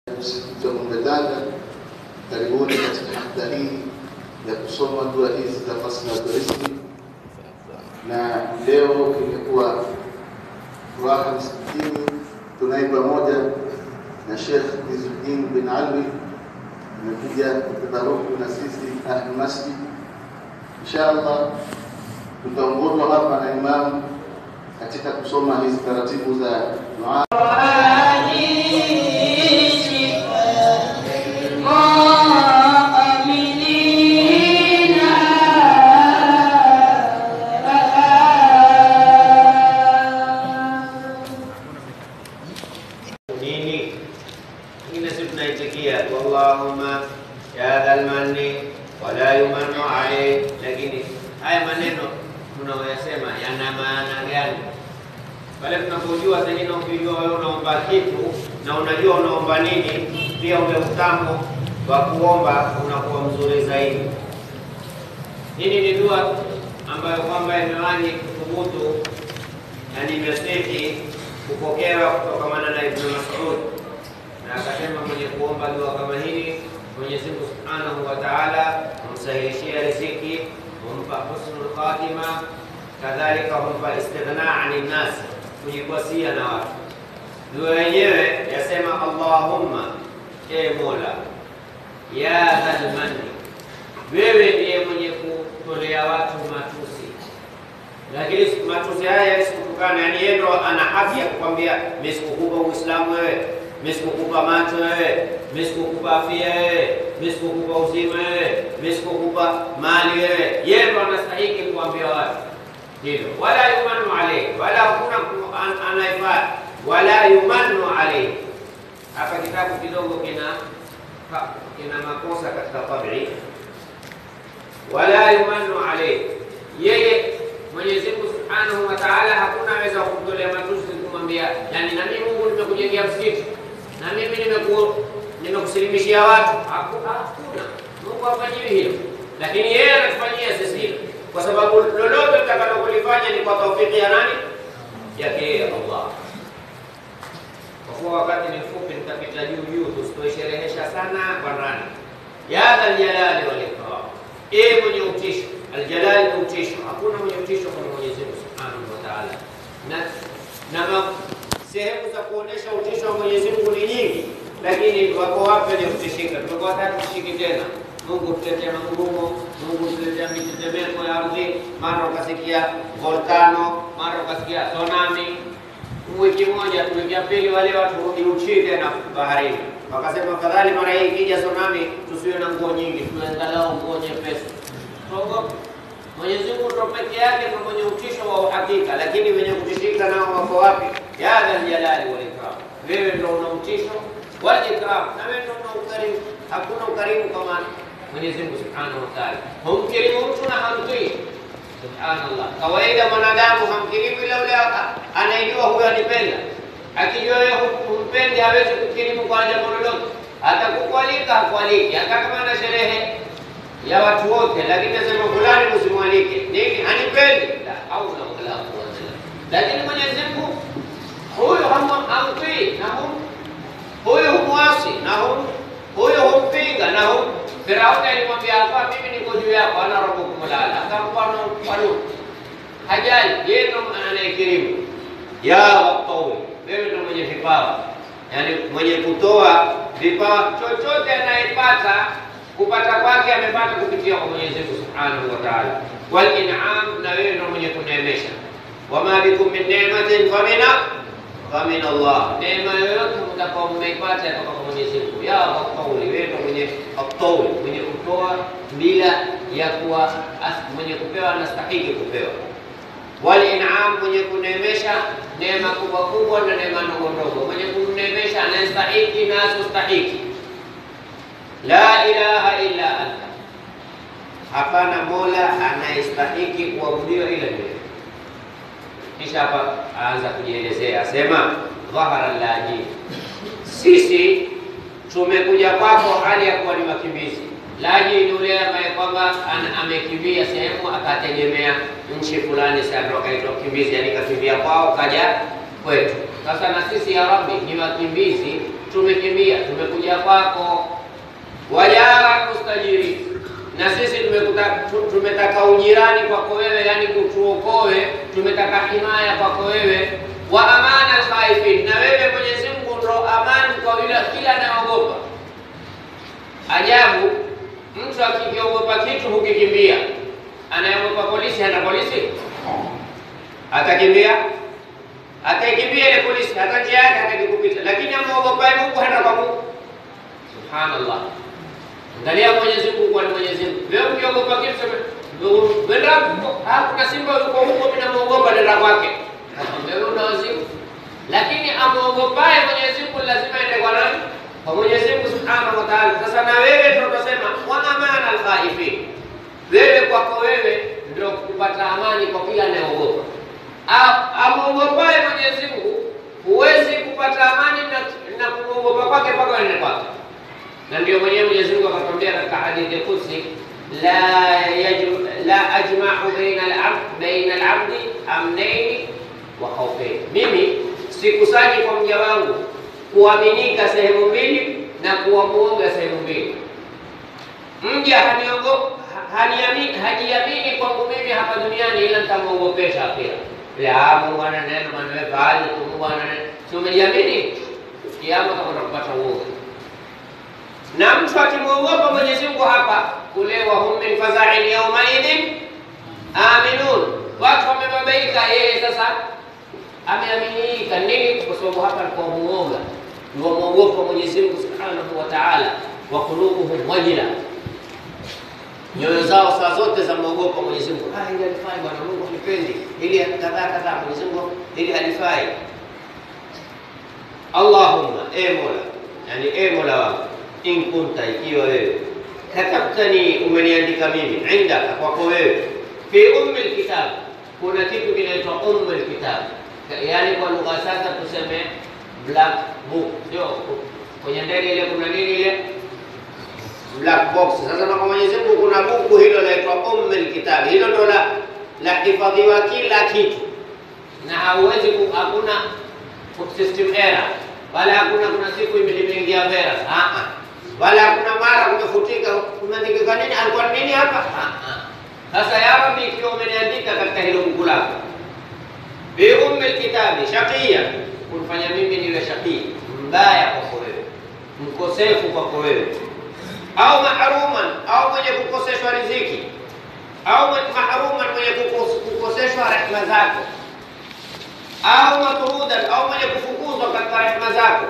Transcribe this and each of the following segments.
msikiti wa Mwembetanga, karibuni katika hafla hii ya kusoma dua hizi za fasla riziki, na leo imekuwa furaha msikitini. Tunaye pamoja na Sheikh Izzuddin bin Alwi amekuja kutadaruku na sisi ahli masjid. Inshallah tutaongozwa hapa na imamu katika kusoma hizi taratibu za dua. nini ingine si tunaitikia Allahumma ya dhal manni wala yumannu alayh, lakini haya maneno tunaoyasema yana maana gani? Pale tunapojua zengine, ukijua wewe unaomba kitu na unajua unaomba nini, pia ule utamu wa kuomba unakuwa mzuri zaidi. Hili ni dua ambayo kwamba imewahi kuthubutu na nimesihi kupokewa kutokamana na Ibn Mas'ud, na akasema mwenye kuomba dua kama hili Mwenyezi Mungu Subhanahu wa Ta'ala humsahilishia riziki, humpa husnul khatima, kadhalika humpa istighna ani nnas, kujikwasia na watu. Dua yenyewe yasema Allahumma, e Mola, ya dhal manni, wewe ndiye mwenye kutolea watu matusi lakini matusi haya yasikutukana, yani yeye ndo ana haki ya kukwambia mimi sikukupa Uislamu wewe, mimi sikukupa macho wewe, mimi sikukupa afya wewe, mimi sikukupa uzima wewe, mimi sikukupa mali wewe. Yeye ndo anastahili kuambia watu hilo, wala yumanu alayhi, wala hakuna an- anayefaa, wala yumanu alayhi. Hapa kitabu kidogo kina kina makosa katika tabii, wala yumanu alayhi, yeye Mwenyezi Mungu Subhanahu wa Ta'ala hakuna aweza kumtolea matusi kumwambia, yani na mimi Mungu nimekujengea msikiti na mimi nimeku nimekusilimishia watu. Hakuna, hakuna. Mungu hafanyiwi hilo, lakini yeye anatufanyia sisi hilo, kwa sababu lolote tutakalokulifanya ni kwa taufiki ya nani? Yake yeye Allah. Kwa kuwa wakati ni mfupi, nitapita juu juu, tusitoisherehesha sana kwa ndani. Ya dhal jalali wal ikram, ee mwenye utisho Aljalali ni utisho, hakuna mwenye utisho kama Mwenyezi Mungu Subhanahu wa Ta'ala. Na na ma- sehemu za kuonesha utisho wa Mwenyezi Mungu ni nyingi, lakini wako wapi wenye kutishika? Tumekuwa hataki kushiki tena. Mungu tuletea magurumo, Mungu tuletea mitetemeko ya ardhi, mara ukasikia volkano, mara ukasikia tsunami. Wiki moja tu, wiki ya pili, wale watu rudi uchi tena baharini, wakasema afadhali mara hii ikija tsunami tusiwe na nguo nyingi, tuwe angalau nguo nyepesi tuogope. Mwenyezi Mungu ndo peke yake ndo mwenye utisho wa uhakika, lakini wenye kutishika nao wako wapi? Ya dhal jalali wal ikram, wewe ndo una utisho wal ikram, na wewe ndo una ukarimu. Hakuna ukarimu kama Mwenyezi Mungu Subhanahu wa Ta'ala. Humkirimu mtu na hamtii. Subhanallah, kawaida mwanadamu hamkirimu ila ule anayejua huyo anipenda. Akijua wewe humpendi, hawezi kukirimu kwa jambo lolote, atakukualika hakualiki, hata kama ana sherehe ya watu wote, lakini nasema fulani msimwalike. Nini? Hanipendi. La haula wala quwwata illa billah. Lakini Mwenyezi Mungu huyu hamu- hamtii na hum huyu humwasi na hum huyu humpinga na hum Firauni alimwambia hapa, mimi niko juu yako, ana rabbukum lala, akampa na mfano hajali, yeye ndo anayekirimu. Ya waqawi, wewe ndo mwenye vipawa, yaani mwenye kutoa vipawa, chochote anayepata kupata kwake amepata kupitia kwa Mwenyezi Mungu Subhanahu wa Ta'ala. Wal in'am, na wewe ndio mwenye kuneemesha. Wama bikum min ni'matin famina famin Allah, neema yoyote mtakao mmeipata kutoka kwa Mwenyezi Mungu. Ya qauli, wewe ndio mwenye qauli, mwenye kutoa bila ya kuwa as- mwenye kupewa anastahili kupewa. Wal in'am, mwenye kuneemesha neema kubwa kubwa na neema ndogo ndogo, mwenye kuneemesha anastahili na asostahili La ilaha illa anta, hapana mola anayestahiki kuabudiwa ila wewe. Kisha hapa aanza kujielezea, asema dhahara laji, sisi tumekuja kwako hali ya kuwa ni wakimbizi. Laji ni yule ambaye kwamba ana- amekimbia sehemu akategemea nchi fulani, sasa ndo akaitwa mkimbizi, yani kakimbia kwao kaja kwetu. Sasa na sisi ya Rabbi ni wakimbizi, tumekimbia, tumekuja kwako. Wajara mustajiri, na sisi tumekuta, tu- tumetaka ujirani kwako wewe, yani kutuokoe, tumetaka himaya kwako wewe. Wa amana alkhaifin, na wewe Mwenyezi Mungu ndo amani kwa yule kila anayeogopa. Ajabu, mtu akikiogopa kitu hukikimbia. Anayeogopa polisi hana polisi, atakimbia ataikimbia ile polisi, hata njia yake hataki kupita, lakini amwogopaye Mungu hata kwa Mungu. Subhanallah, angalia Mwenyezi Mungu kwa ni Mwenyezi Mungu. Wewe ukiogopa kitu sema wenda huko, ah, kuna simba yuko huko, mimi namuogopa, nenda kwake. Wewe una wazimu, lakini amwogopaye Mwenyezi Mungu lazima ende kwa nani? Kwa Mwenyezi Mungu Subhanahu wa Ta'ala. Sasa na wewe ndio utasema wa amana alkhaifin, wewe kwako wewe ndio kupata amani kwa kila anayeogopa A- amwogopaye Mwenyezi Mungu huwezi kupata amani na, na kumwogopa kwake mpaka uende kwake. Na ndio mwenyewe Mwenyezi Mungu akatwambia katika hadithi Qudsi, la yajm, la ajma'u baina al-abd baina al-abdi amnaini wa khawfain, mimi sikusanyi kwa mja wangu kuaminika sehemu mbili na kuwa muoga sehemu mbili. Mja haniogo haniamini hajiamini kwangu mimi hapa duniani, ila nitamwogopesha akhira. Ya Mungu ana neno manwepa aje tu, Mungu ana neno, si umejiamini? Kiama utakwenda kupata uoga. Na mtu akimwogopa Mwenyezi Mungu hapa kule, wa hum min faza'in yawma idhin aminun, watu wamebabaika, yeye sasa ameaminika nini? Kwa sababu hapa alikuwa muoga, wamwogopa Mwenyezi Mungu subhanahu wa ta'ala, wa qulubuhum wajila nyoyo zao saa zote za mwogopa Mwenyezi Mungu. Ah, ili alifai bwana Mungu hanipendi, ili kadhaa kadhaa, Mwenyezi Mungu ili alifai. Allahumma, e Mola, yani e Mola wangu, in kunta, ikiwa wewe katabtani, umeniandika mimi, indaka, kwako wewe, fi ummi lkitab, kuna kitu kinaitwa ummi lkitab, yani kwa lugha sasa tuseme black book, ndio kwenye ndege ile kuna nini ile black box. Sasa na kwa Mwenyezi Mungu kuna buku hilo laitwa Ummul Kitab, hilo ndo la la hifadhiwa kila kitu, na hauwezi ku, hakuna system error wala hakuna kuna siku ime- imeingia virus ah ah, wala hakuna mara kumefutika kumeandika nini, alikuwa nini hapa ah ah. Sasa ya Rabbi, ikiwa umeniandika katika hilo buku lako bi ummul kitabi shaqiya, kunifanya mimi niwe shaqii, mbaya kwako wewe, mkosefu kwako wewe au mahruman au mwenye kukoseshwa riziki au mwenye- mahruman mwenye kukos- kukoseshwa rehema zako au matrudan au mwenye kufukuzwa katika rehema zako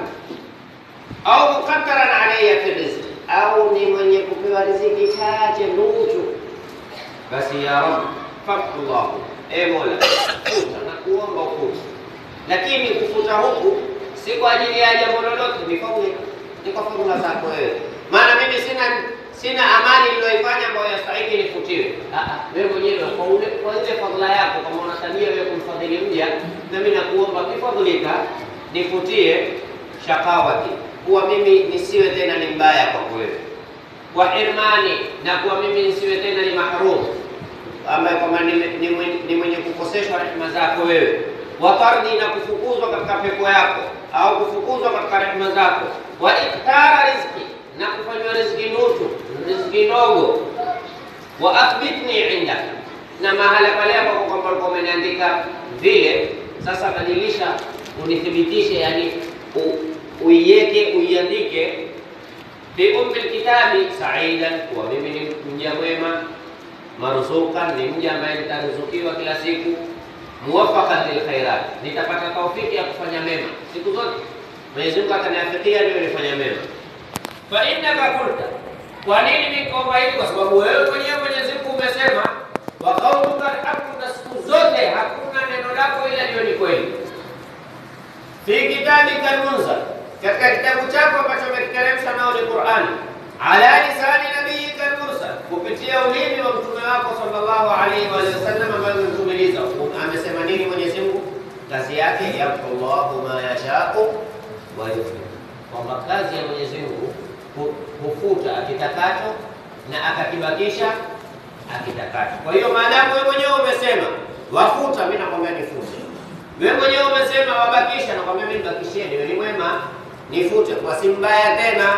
au mukaddaran alayya fi rizqi au ni mwenye kupewa riziki chache nuchu basi ya rab fakullahu e mola futa na kuomba ufuta lakini kufuta huku si kwa ajili ya jambo lolote ni fadhila ni kwa fadhila zako wewe maana mimi sina sina amali niliyoifanya ambayo yastahiki nifutiwe. Ah, ah, wewe mwenyewe kwa ule kwa ile fadhila yako, kama una tabia wewe kumfadhili mja, nami nakuomba bifadhlika nifutie shakawati, kuwa mimi nisiwe tena ni mbaya kwako wewe, wa irmani, na kuwa mimi nisiwe tena ni mahrum, ambaye kwamba ni, ni, mwenye- ni mwenye kukoseshwa rehema zako wewe, wa tardi, na kufukuzwa katika pepo yako au kufukuzwa katika rehema zako, wa iktara rizki, na kufanywa riziki nusu, riziki ndogo, wa athbitni indaka, na mahala pale ambapo kwamba ulikuwa umeniandika vile, sasa badilisha, unithibitishe, yani u- uiweke, uiandike fi ummi lkitabi saidan, kuwa mimi ni mja mwema, marzukan, ni mja ambaye nitaruzukiwa kila siku, muwafaqan lilkhairat, nitapata taufiki ya kufanya mema siku zote. Mwenyezi Mungu ataniafikia niwe nifanya mema. Fa innaka qulta, kwa nini nikaomba hivi? Kwa sababu wewe mwenyewe Mwenyezi Mungu umesema, wa qauluka alhaqu, na siku zote hakuna neno lako ila liwe ni kweli fi kitabika almunzal, katika kitabu chako ambacho umekiteremsha nao ni Qur'ani, ala lisani nabiyika almursal, kupitia ulimi wa mtume wako sallallahu alaihi wa sallam, ambaye umemtumiliza. Amesema nini Mwenyezi Mungu? Kazi yake yamhu Allahu ma yashau wa yuthbit, kwamba kazi ya Mwenyezi Mungu hu- hufuta akitakacho na akakibakisha akitakacho. Kwa hiyo maadamu wewe mwenyewe umesema wafuta, mimi nakwambia nifute Wewe mwenyewe umesema wabakisha, nakwambia mimi nibakishie, niwe ni mwema, nifute kwa si mbaya tena.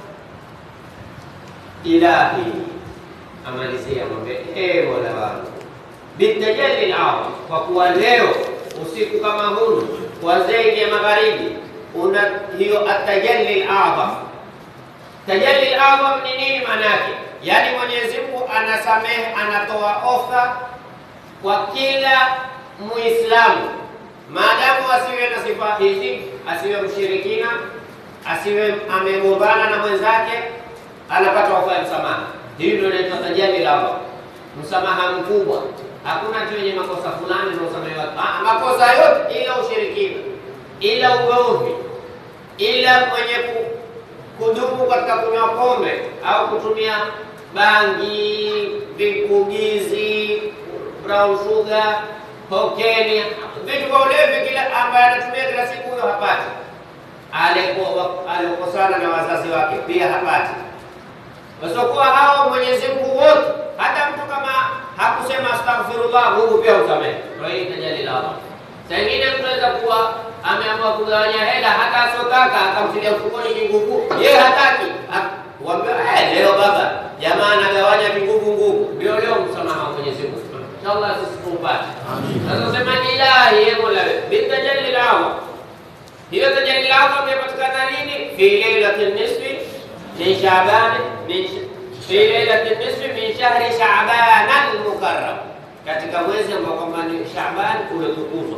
Ilahi amalizia mwambie, ee Mola wangu, bitajalli al kwa kuwa leo usiku kama huu wa zaidi ya magharibi una hiyo atajalli al Tajalli al ni nini maana yake? Yaani Mwenyezi Mungu anasamehe, anatoa ofa kwa kila Muislamu maadamu asiwe na sifa hizi, asiwe mshirikina, asiwe amegombana na mwenzake, anapata ofa ya msamaha. Hii ndio inaitwa tajalli al msamaha mkubwa. Hakuna tu yenye makosa fulani ndio usamehewa, makosa yote ila ushirikina, ila ugomvi, ila mwenye ku kudumu katika kunywa pombe au kutumia bangi, vikugizi, brown sugar, kokeni, vitu vya ulevi, kila ambaye anatumia kila siku, huyo hapati. Alikosana na wazazi wake pia hapati. Wasiokuwa hao Mwenyezi Mungu wote, hata mtu kama hakusema astaghfirullah, Mungu pia usamehe. Kwa hiyo tajalli la Allah. Saa ingine mtu anaweza kuwa ameamua kugawanya hela hata asotaka akamtilia mfukoni kinguvu, yeye hataki kuambia eh, leo baba jamaa anagawanya kinguvu nguvu, ndio leo msamaha wa Mwenyezi Mungu. Inshallah sisi tupate. Sasa sema ilahi ye Mola bitajalli al hiyo tajalli al imepatikana lini? Fi lailatin nisfi min Shaaban min fi lailatin nisfi min shahri Shaaban al-mukarram, katika mwezi ambao kwamba ni Shaaban umetukuzwa.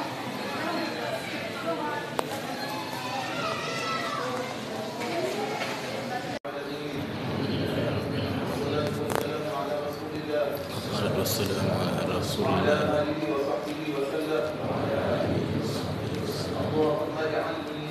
والصلاة والسلام على رسول الله اللهم اجعلني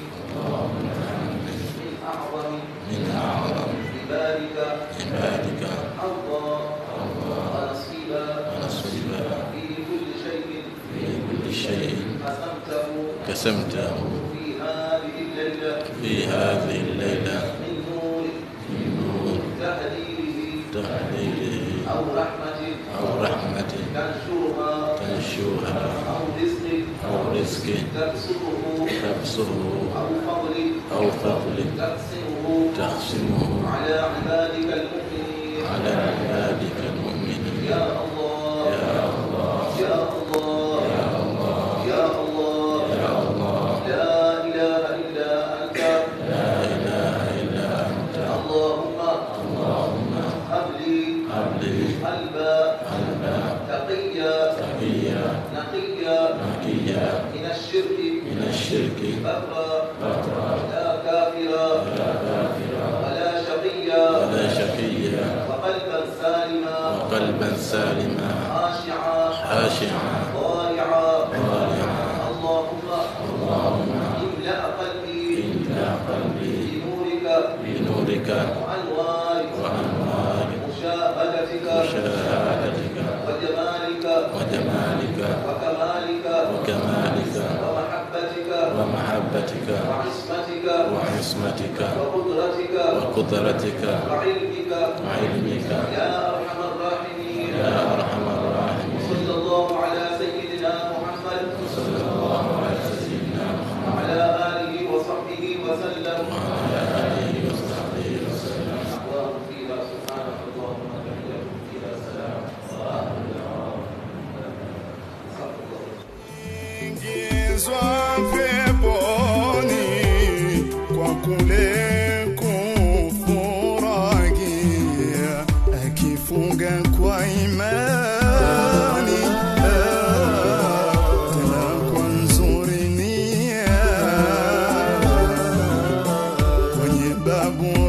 من اعظم من أعظم عبادك عبادك حظا ونصيبا ونصيبا في كل شيء في كل شيء قسمته قسمته في هذه الليله في هذه الليلة من نور من نور تهديره تحليله او رحمه أو رحمة تنشرها تنشوها او رزق أو رزق تبسطه تبصره او فضل أو فضل تقسمه تقسمه على عبادك المؤمنين على عبادك المؤمنين يا الله يا الله يا الله يا الله يا الله يا الله لا إله إلا أنت لا إله إلا أنت اللهم اللهم هب لي هب لي قلبا قلبا تقيا تقيا نقيا نقيا من الشرك من الشرك برا برا لا كافرا لا كافرا ولا شقيا ولا شقيا وقلبا سالما وقلبا سالما خاشعا خاشعا ضارعا ضارعا اللهم اللهم املأ قلبي املأ قلبي بنورك بنورك وأنوارك وأنوار مشاهدتك مشاهدتك وجمالك وجمالك وكمالك وكمالك ومحبتك ومحبتك وعصمتك وعصمتك وقدرتك وقدرتك وعلمك وعلمك يا أرحم الراحمين يا أرحم الراحمين صلى الله على سيدنا محمد صلى الله على سيدنا محمد وعلى آله وصحبه وسلم وعلى آله وصحبه وسلم اللهم فيها سبحانك اللهم تحياتك فيها سلام وآخر دعوانا استغفر الله ingizwa peponi kwa kule kufurahia akifunga kwa imani ah, tena kwa nzuri nia kwenye babu